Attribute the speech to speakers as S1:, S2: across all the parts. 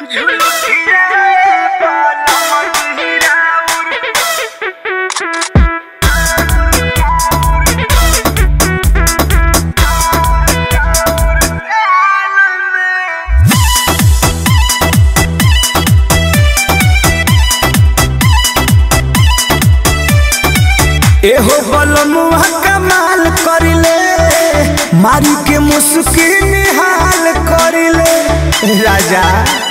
S1: एहो बलमुआ कमाल करिले मारी के मुस्की निहाल करिले राजा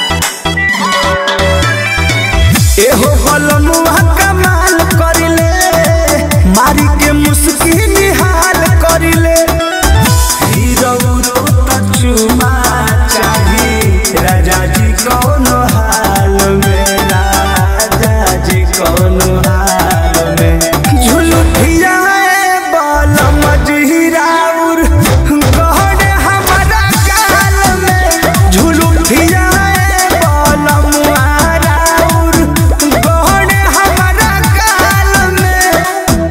S1: एहो बलमुआ कमाल करिले मारी के मुस्की निहाल करिले हीरो तो चुमा चाही राजा जी कौन हाल में राजा जी कौन हाल में झुलुठिया बल मजहिराउर गहन हमारा काल में झुलुठिया बल मुहाराउर गहन हमारा काल में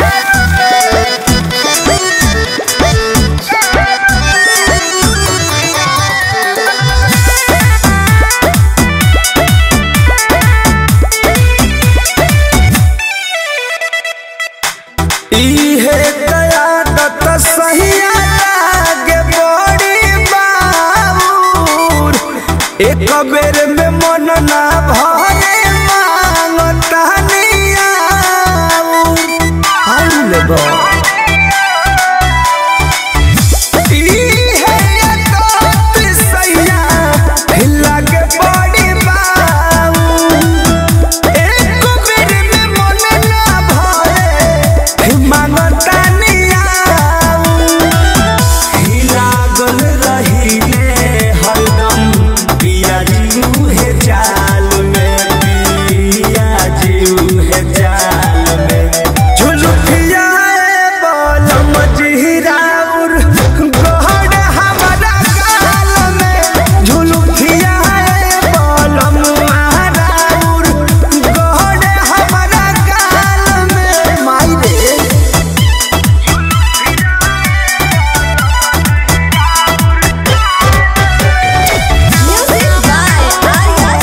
S1: इहे कयादत सहिया लागे बड़ी बाबूर एक बेर में मन ना भरे मांगता नियाऊर आउल बा इहे कयादत सहिया लागे बड़ी बाबूर एक बेर में मन ना भरे मांगता नियाऊ लागल रहिले हरदम पिया जीऊ हे जाल में पिया जीऊ हे जाल में झुलुकिया बोल मजहिराउर गहन हमारा गाल में झुलुकिया बोल मुहाराउर गहन हमारा गाल में माई रे
S2: Music by Arya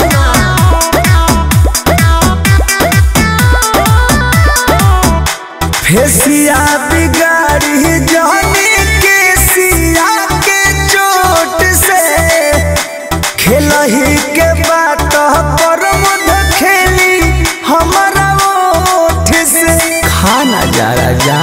S2: Sharma.
S1: फेसिया बिगाड़ी जानी के सिया के चोट से खेलही के बात पर मध खेली हमारा ओठ से खाना जा राजा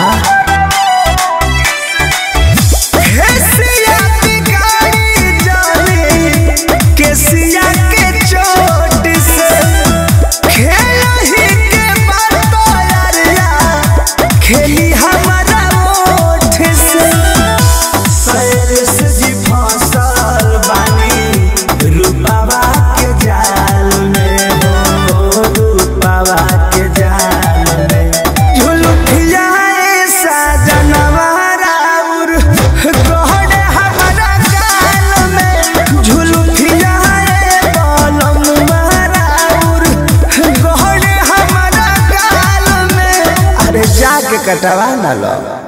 S1: फेसिया बिगाड़ी जानी के सिया के चोट से खेलही के बात यारिया खेली हमारा ओठ से सैर से जी फसल बानी रूपावा के जाल में हो रूपावा के जाल में झुलुकिया ऐसा जनवारा उर गहन हमारा गाल में झुलुकिया बलम मारा उर गहन हमारा गाल में अरे जाके कटवा ना लो